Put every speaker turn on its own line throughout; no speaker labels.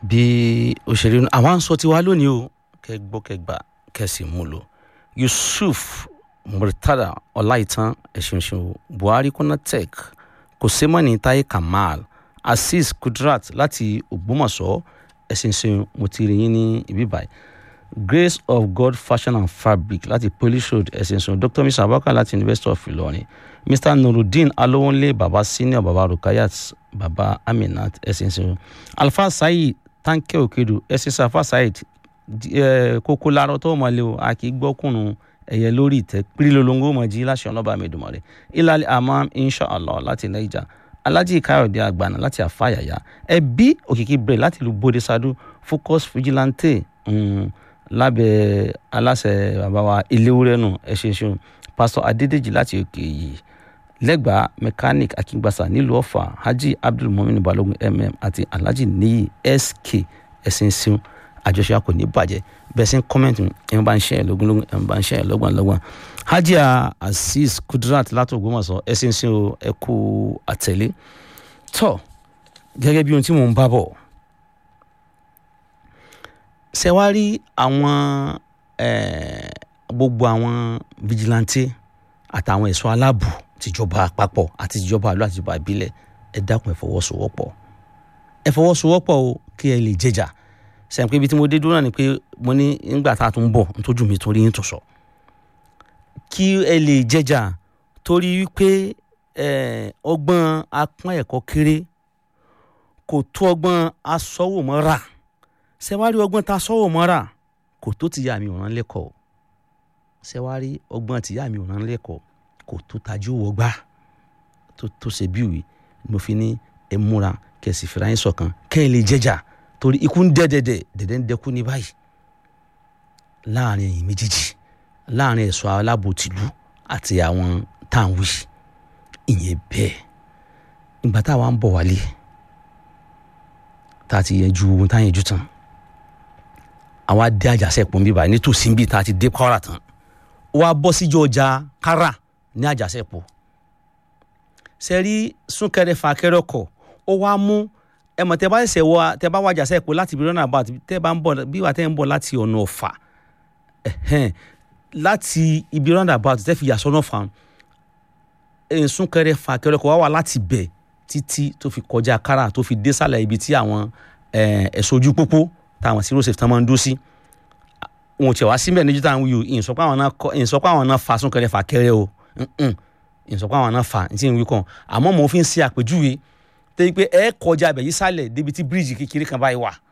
bí òṣèré nu àwọn sọ tiwa lónìí o kẹ gbọ́ kẹ gbà kẹ sì mú lò yusuf murtada ọláìtàn ẹ̀ṣinṣin buhari konatek kòsẹ́mọ́nì táyé kamal azeez kudrat láti ògbómọ̀ṣọ́ ẹ̀ṣinṣin mo ti rí yín ní ibi báyìí grace of god fashion and fabric láti polish road ẹ̀ṣinṣin dr mr abubakar láti university of ilorin mr nurudeen alowonle baba senior baba rukayat baba aminat ẹ̀ṣinṣin alfa sayi tanke okedu ẹ̀ṣinṣin alfa sayi kókó larọ tó mọ̀ lé o a kì í gbọ́kùnrin ẹ̀yẹ lórí ìtẹ́ pírílólóńgó mọ̀ jí láṣẹ ọlọ́ba mẹ́dùmọ̀rẹ́ ilal amam inshallah láti naija alájí káyọ̀dé àgbàna láti àfàyàyà ẹbí òkìkí brẹ̀ láti ìlú bóde sadu focus vigilante um, lábẹ́ aláṣẹ bàbá wa iléwúrẹ́nù ẹ̀ṣẹ̀ṣẹ̀ pastor adédèjì láti òkè yìí lẹ́gbàá mechanic akíngbàsá nílùú ọ̀fà hajj abdulmumin balogun mm àti alhaji niyi sk ẹ̀sìn sìn àjọṣe kò ní bàjẹ́ bẹ́ẹ̀ sí kọ́mẹ́ǹtì ẹ̀ ń bá ń ṣe ẹ̀ lógúnlógún ẹ̀ ń bá ń ṣe ẹ̀ lọ́gbọ̀n lọ́gbọ̀n hajia azeez kudrat láti ògbómọ̀ṣọ́ ẹ̀ sì ń ṣe ẹ kú àtẹ̀lé tọ́ gẹ́gẹ́ bí ohun tí mò ń bá bọ̀ ṣe wá rí àwọn gbogbo àwọn vigilante àtàwọn ẹ̀ṣọ́ aláàbò tìjọba àpapọ̀ àti tìjọba àlọ́ àti tìjọba ìbílẹ̀ ẹ dákun ẹ fọwọ́sowọ́pọ̀ ẹ fọwọ́sowọ́pọ̀ o kí ẹ lè jẹjà sẹ́yìn pé ibi tí mo dé dúró náà ni pé mo ní nígbà tá a tún bọ̀ nítorí mi torí yín tó sọ kí ẹ lè jẹjà torí wípé ọgbọ́n apọ́n ẹ̀kọ́ kéré kò tó ọgbọ́n asọ́wòmọ́ra ṣẹ́wárí ọgbọ́n tá a sọ́wọ́ mọ́ra kò tó ti yá mi ò rán lẹ́kọ̀ọ́ ṣẹ́wárí ọgbọ́n ti yá mi ò rán lẹ́kọ̀ọ́ kò tó tajú wọgbá tó tó ṣe bí ìwé mo fi ní ẹ múra kẹsì fìlà yín ṣọ̀kan kẹ́ ẹ lè jẹjà torí ikú ń dẹ́ dẹ́dẹ́ dẹ́dẹ́ ń dẹ́kú ní báyìí láàrin ẹ̀yìn méjèèjì láàrin ẹ̀ṣọ́ aláàbò tìlú àti àwọn táwọn ìyẹn bẹ́ẹ̀ ìgbà táwa ń bọ̀ wálé tá a ti yẹjú ohun tá a yẹjú tán àwa dé àjàṣẹ́pọ̀ ń bíbá nítòsí ń bí tá a ti dé kọ́ra tán wá bọ́ síjọ́ ọjà kára ní àjàṣẹ́pọ̀ sẹ́rí súnkẹrẹ fàkẹrẹ ọkọ̀ ó wá mú ẹ mọ̀ tẹ́ bá ṣẹ̀ṣẹ̀ wọ tẹ́ bá wájà sẹ́pọ̀ láti ibi rọ́nà àbáwọ̀ tẹ́ bá ń bọ̀ bí wà tẹ́ ń bọ̀ láti ọ̀nà ọ̀fà láti ibi rọ́nà àbáwọ̀ tẹ́ fi yà sọ́nà fà súnkẹrẹ fàkẹrẹ ọkọ̀ wá wà láti bẹ̀ títí tó fi kọjá kára tó fi dé sálẹ̀ ibi tí àwọn ẹ̀ṣọ́ ojú pópó táwọn zero safe tán máa ń dó sí wọn ò tiẹ̀ wá síbẹ̀ níjú táwọn wíwò ìyìnsọ pé àwọn náà fa súnkẹrẹ fàkẹrẹ o ìyìnsọ pé àwọn náà fa ní tí ń wí kàn àmọ́ mo fi ń ṣe àpèjúwe tẹ́yí pé ẹ kọjá ibẹ̀ yìí sálẹ̀ débi tí bíríìjì kékeré kan báyìí wà.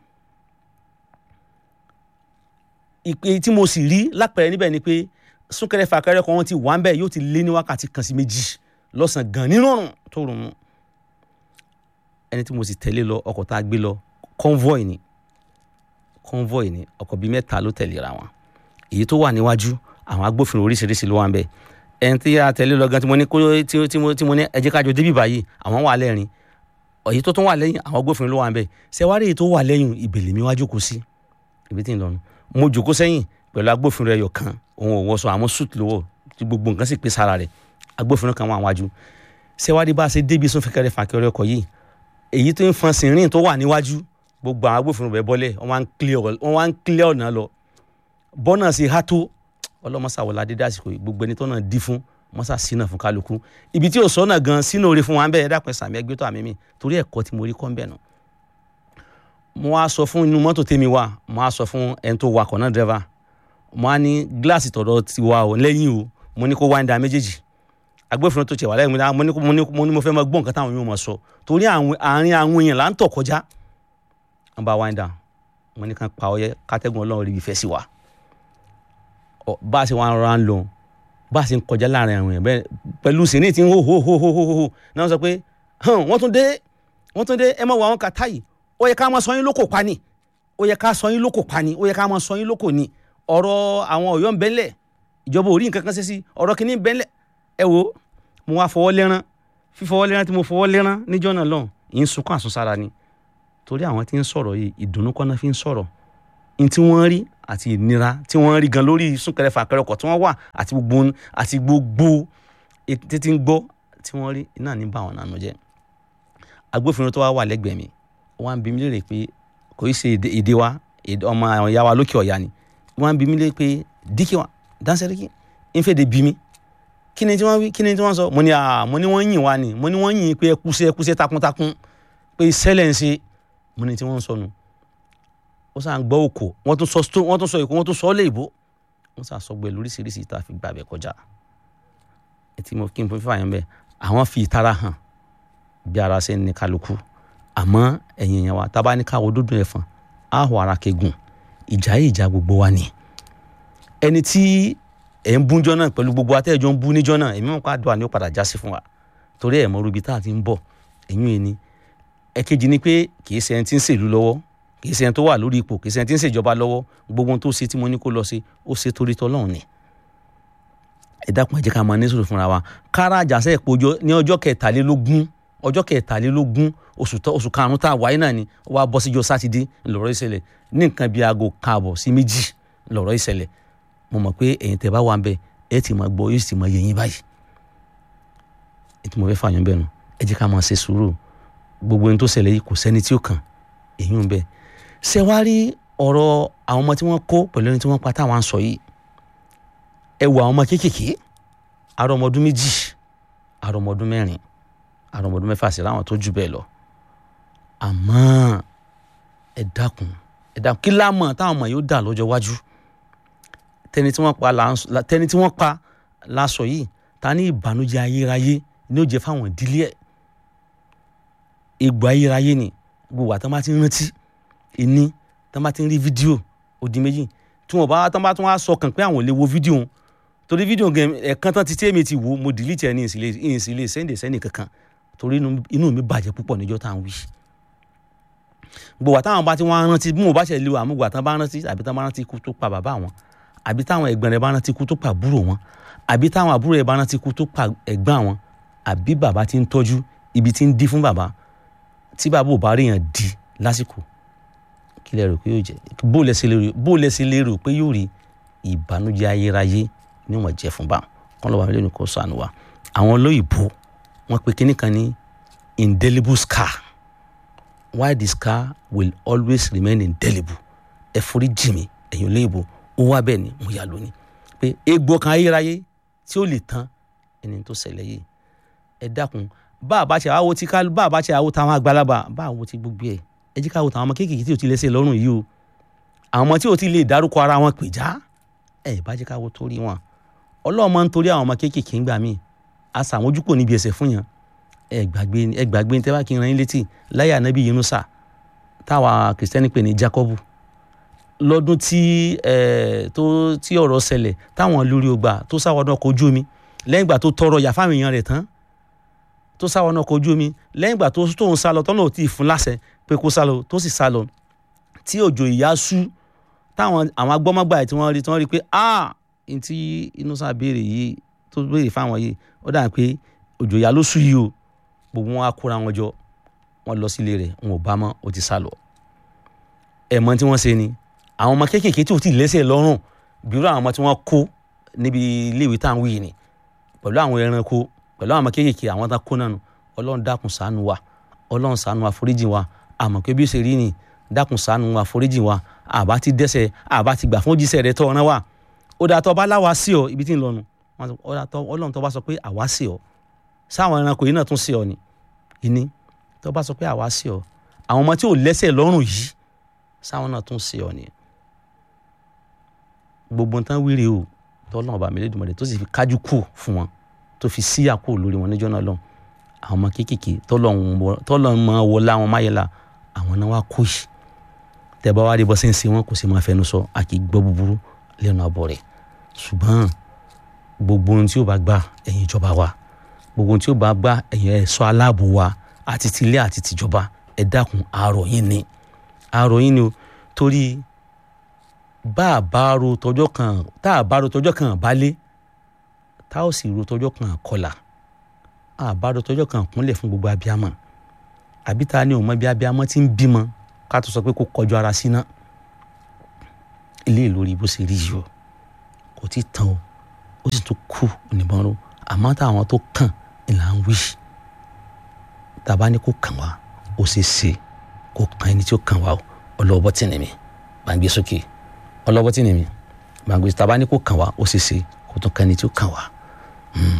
ìpè tí mo sì rí lápẹ̀rẹ̀ níbẹ̀ ni pé súnkẹrẹ fàkẹrẹ kan wọn ti wà ń bẹ̀ yóò ti lé ní wákàtí kan sí méjì lọ́sàn-án gan nínú ọ̀run tó rùn mú ẹni tí mo sì tẹ̀lé lọ ọkọ̀ tá a gbé lọ convoy ni convoy ni ọkọ̀ bíi mẹ́ta ló tẹ̀léra wọn èyí tó wà níwájú àwọn agbófinró oríṣiríṣi ló wà ń bẹ̀ ẹni tí a tẹ̀lé lọ gan tí mo ní tí mo ní ẹ jẹ́ ká jọ débì báyìí àwọn wà lẹ́rìn èyí tó tún wà lẹ́yìn àwọn agbófinró ló wà ń bẹ̀ ṣẹ́wárí èyí tó wà lẹ́yìn ìbèlè mi wá jókòó sí ibi tí ń lọnu mo jókòó sẹ́yìn pẹ̀lú agbófinró ẹyọ kan òun ò wọṣọ àmọ́ suit lówó tí gbogbo nǹkan sì pé sára rẹ̀ agbófinró kan wà wájú ṣẹ́wárí bá a ṣe débi sún fẹ́kẹ́rẹ́ fàkẹ́rẹ́ ọkọ̀ yìí èyí tó ń fọn sìnrìn tó wà níwájú gbogbo àwọn agbófinró bẹ bọ́lẹ̀ wọ́n wá ń kílẹ̀ ọ̀nà lọ bọ́nà sí ha tó ọlọ́mọsàwọlá dédé àsìkò gbogbo ẹni tó náà dí fún mọ́sà sínà fún kálukú ibi tí ò sọ́nà gan sínú oore fún wa ń bẹ̀ ẹ́ dàpẹ́ sàmì ẹgbẹ́ tó àmì mi torí ẹ̀kọ́ tí mo rí kọ́ ń bẹ̀ nù. mo wá sọ fún inú mọ́tò tèmi wá mo wá sọ fún ẹni tó wakọ̀ náà dírẹ́fà mo wá ní gíláàsì tọ̀dọ̀ ti wa ò lẹ́yìn o mo ní kó wá ń da méjèèjì agbófinró tó tiẹ̀ wà lẹ́yìn mo ní mo ní mo fẹ́ máa gbọ́ nǹkan táwọn yóò máa sọ torí àárín àwọn èèyàn là ń tọ̀ kọjá wọn bá wind down wọn ní kan pa ọyẹ kátẹ́gùn ọlọ́run rí ibi fẹ́ sí wa bá a ṣe wọn rọra ń lọ bá a ṣe ń kọjá láàrin àwọn èèyàn bẹ́ẹ̀ pẹ̀lú sèní tí ń hó hó hó hó hó hó náà sọ pé wọ́n tún dé wọ́n tún dé ẹ mọ̀ wọ àwọn kàtá yìí ó yẹ ká máa sọ yín lóko pa ni ó yẹ ká sọ yín lóko pa ni ó yẹ ká máa sọ yín lóko ni ọ̀rọ̀ àwọn ọ̀yọ́ ń bẹ́ńlẹ̀ ìjọba ò rí nǹkan kan ṣe sí ọ̀rọ̀ kìíní ń bẹ́ńlẹ̀ ẹ wo mo wá fọwọ́ lẹ́rán fífọwọ́ lẹ́rán tí mo fọwọ́ lẹ́rán níjọ́ náà lọ́hùn ì ń sunkún àsunsára ni torí àwọn tí ń sọ̀rọ̀ yìí ìdùnnú kọ́ná fi ń sọ̀rọ̀ ní tí wọ́n rí àti ìnira tí wọ́n rí gan lórí súnkẹrẹ fàkẹrẹ ọkọ̀ tí wọ́n wà àti gbogbo àti gbogbo títí ń gbọ́ tí wọ́n rí iná ní bá wọn nànú jẹ́ agbófinró tó wá wà lẹ́gbẹ̀ẹ́ mi wọ́n á bi mí léèrè pé kò í ṣe èdè wa ọmọ àwọn ìyá wa lókè ọ̀yà ni wọ́n bí mi lé pé díkì wa dánsẹ́ríkì ń fèdè bí mi kí ni tí wọ́n wí kí ni tí wọ́n sọ mo ní à mo ní wọ́n yìn wá ni mo ní wọ́n yìn pé ẹ kúṣẹ́ ẹ kúṣẹ́ takuntakun pé sẹ́lẹ̀ ń ṣe mo ní tí wọ́n ń sọnù ó sàn gbọ́ òkò wọ́n tún sọ wọ́n tún sọ èkó wọ́n tún sọ ọ́ lé ìbò wọ́n sàn sọ gbẹ lóríṣiríṣi tá a fi gbàbẹ̀ kọjá etí mo kí n fífa yẹn bẹ́ẹ̀ àwọn fi ìtara hàn bí ara ṣe ń ní kálukú àmọ́ ẹ̀yìn yẹn wa tá a bá ní káwọ́ dúdú ẹ̀fọn á hù ara kegun ìjà yìí ìjà gbogbo wa ni ẹni tí ẹ̀ ń bújọ́ náà pẹ̀lú gbogbo atẹ́jọ́ ń bú níjọ́ náà èmi mọ̀ pé àdúrà ni ó padà já sí fún wa torí ẹ̀ mọ̀ rubi tá a ti ń bọ̀ ẹ̀yìn yẹn ni ẹ̀kejì ni pé kì í ṣe ẹni tí ń ṣèlú lọ́wọ́ kì í ṣe ẹni tó wà lórí ipò kì í ṣe ẹni tí ń ṣèjọba lọ́wọ́ gbogbo ohun tó ṣe tí mo ní kó lọ ṣe ó ṣe torí tọ́lọ́run ni ẹ dákun ẹ jẹ́ ká máa ní sùúrù fúnra wa kára àjàṣe ìpòjọ ní ọjọ́ kẹtàlélógún ọjọ́ kẹtàlélógún oṣù oṣù karùn-ún tá a wáyé náà ni ó wá bọ́ síjọ́ sátidé lọ́rọ̀ ìṣẹ̀lẹ̀ ní nǹkan bíi aago káàbọ̀ sí méjì lọ́rọ̀ ìṣẹ̀lẹ̀ mo mọ̀ pé ẹ̀yin tẹ́ bá wà ń bẹ̀ ẹ ti máa gbọ́ yóò sì máa yé yín báyìí ètò mo fẹ́ fààyàn bẹ́ẹ̀ nu ẹ jẹ́ ká máa ṣe sùúrù gbogbo ohun tó ṣẹlẹ̀ yìí kò sẹ́ni tí ó kàn èyí ń bẹ ṣé wá rí ọ̀rọ̀ àwọn ọmọ tí wọ́n kó pẹ̀lú ẹni tí wọ́n pa táwọn ń sọ yìí ẹ wo àwọn ọmọ kéékèèké àrọ ọmọ ọdún méjì àrọ ọmọ ọdún mẹ́rin àrọ ọmọ ọdún mẹ́fà sí láwọn tó jù bẹ́ẹ̀ lọ àmọ́ ẹ dákun ẹ dákun kí lámọ̀ táwọn ọmọ yóò dà lọ́jọ́ iwájú tẹni tí wọ́n pa tẹni tí wọ́n pa lásọ yìí ta ní ìbànújẹ́ ayérayé ní ó jẹ́ fáwọn ìdílé ẹ̀ egbò ayérayé ni gbogbo àtọ́ bá ti ń rántí ìní tọ́ bá ti ń rí fídíò òdì méjì tí wọ́n bá tọ́ bá tún wá sọ kàn pé àwọn ò lè wo fídíò wọn torí fídíò gẹ̀ ẹ̀kan tán ti tí èmi ti wò mo delete ẹ̀ ní ìsìlẹ̀ sẹ́ndẹ̀ sẹ́ndẹ̀ kankan torí inú mi bàjẹ́ púpọ̀ níjọ́ tá à ń wí. gbogbo àtàwọn bá ti wọ́n rántí bí mo bá ṣe lè wà àmúgbò àtàn bá rántí àbí tán bá rántí ikú tó pa bàbá wọn àbí táwọn ẹ̀gbọ́n rẹ̀ bá rántí ikú tó pa àbúrò wọn àbí táwọn àbúrò rẹ̀ bá rántí ikú tó pa ẹ̀gbọ́n wọn àbí bàbá ti ń tọ́jú ibi tí ń dí fún bàbá tí bàbá ò bá rí yàn di lásìkò kí lẹ rò pé yóò jẹ bó lẹ ṣe lérò pé yóò rí ìbànújẹ́ ayérayé níwọ̀n jẹ́ fún báwọn kọ́ lọ́wọ́ mi lónìí kó sànù wa àwọn olóyìnbó wọ́n pe kinní kan ní indelible scar why the scar will always remain indelible ẹ forí jì mí ẹ̀yin olóyìnbó ó wá bẹ́ẹ̀ ni mo yà lónìí pé egbò kan ayérayé tí ó lè tán ẹni tó ṣẹlẹ̀ yìí ẹ dákun bá a bá ṣe àwo tí ká bá a bá ṣe àwo táwọn àgbàlagbà bá a wo ti gbogbo ẹ ẹ jí ká wo táwọn ọmọ kéékèèké tí ò ti lẹ́sẹ̀ lọ́rùn yìí o àwọn ọmọ tí ò ti lè dárúkọ ara wọn pè já ẹ bá jẹ́ ká wo torí wọn ọlọ́run máa ń torí àwọn ọmọ kéékèèké ń gbà míì àṣà àwọn ojú kò níbi ẹsẹ̀ fún yàn ẹ gbàgbé ẹ gbàgbé ní tẹ́wá kí n ran yín létí láyé ànábì Yunusa táwa kìrìsìtẹ́nì pè ní Jákọ́bù lọ́dún tí ẹ tó tí ọ̀rọ̀ ṣẹlẹ̀ táwọn lórí ọgbà tó sáwọn ọkọ̀ ojú omi lẹ́yìn ìgbà tó tọrọ yà fáwọn èèyàn rẹ̀ tán tó sáwọn ọkọ̀ ojú omi lẹ́yìn ìgbà tó tóun sá lọ tọ́nà ò tí ì fún láṣẹ pé kó sá lọ tó sì sá lọ tí òjò ìyá sú táwọn àwọn agbọ́mọgbà ẹ̀ tí wọ́n rí tí wọ́n rí pé ah n tí Yunusa béèrè yìí tó béèrè fáwọn yìí ó dà pé òjò ìyá ló sú yìí o gbogbo wọn á kóra wọn jọ wọn lọ sílé rẹ̀ wọn ò bá mọ́ ó ti sá lọ ẹ̀ mọ̀ tí wọ́n ṣe ni àwọn ọmọ kéékèèké tí ò tí ì lẹ́sẹ̀ lọ́rùn bírú àwọn ọmọ tí wọ́n kó níbi iléèwé tá à ń wí yìí ni pẹ̀lú àwọn ẹranko pẹ̀lú àwọn ọmọ kéékèèké àwọn tá kó náà nù ọlọ́run dákun ṣàánú wa ọlọ́run ṣàánú wa foríjì wa àmọ́ pé bí ó ṣe rí ni dákun ṣàánú wa foríjì wa àbá ti dẹ́ṣẹ̀ àbá ti gbà fún jíṣẹ́ rẹ tọ́ ọ̀ràn wa ó dà tọ́ bá láwa sí ọ ibi tí ń lọnu ọlọ́run tó bá sọ pé àwa sí ọ sáwọn ẹranko yìí náà tún sí ọ ni ìní tó bá sọ pé àwa sí ọ àwọn ọmọ tí ò lẹ́sẹ̀ lọ́rùn yìí sáwọn náà tún sí ọ ni gbogbo nǹkan wíire o tọ́lọ́run ọba mi lédùmarè tó sì fi kájú kù fún wọn tó fi síyà kù lórí wọn níjọ́ náà lọ́hùn àwọn ọmọ kéékèèké tọ́lọ́run máa wọ láwọn máyẹ̀lá àwọn náà wá kó yìí tẹ́ bá wá rí bọ́ sí ń ṣe wọn kò sì máa fẹnu sọ a kì í gbọ́ búburú lẹ́nu abọ́ rẹ̀ ṣùgbọ́n gbogbo ohun tí ó bá gbà ẹ̀yin ìjọba wa gbogbo ohun tí ó bá gbà ẹ̀yin ẹ̀ṣọ́ aláàbò wa àti tilé àti tìjọba ẹ dákun àárọ̀ yín ni àárọ̀ yín ni o torí bá a bá ro tọjọ́ kan tá a bá ro tọjọ́ kan balẹ̀ tá a sì ro tọjọ́ kan kọlà a bá ro tọjọ́ kan kúnlẹ̀ fún gbogbo abiyamọ àbí ta ni òun mọ bí abiyamọ ti ń bímọ ká tó sọ pé kó kọjú ara síná ilé ìlórí bó ṣe rí yìí o kò tí tán o ó sì tún kú oníbọn ro àmọ́ táwọn tó kàn ní là ń wí tàbá ní kó kàn wá ó ṣe é ṣe kó kàn ẹni tí ó kàn wá o ọlọ́wọ́ tì ní mi bá ń gbé sókè ọlọ́wọ́ tì ní mi bá ń gbé tàbá ní kó kàn wá ó ṣe ṣe kó tún kẹ́ni tí ó kàn wá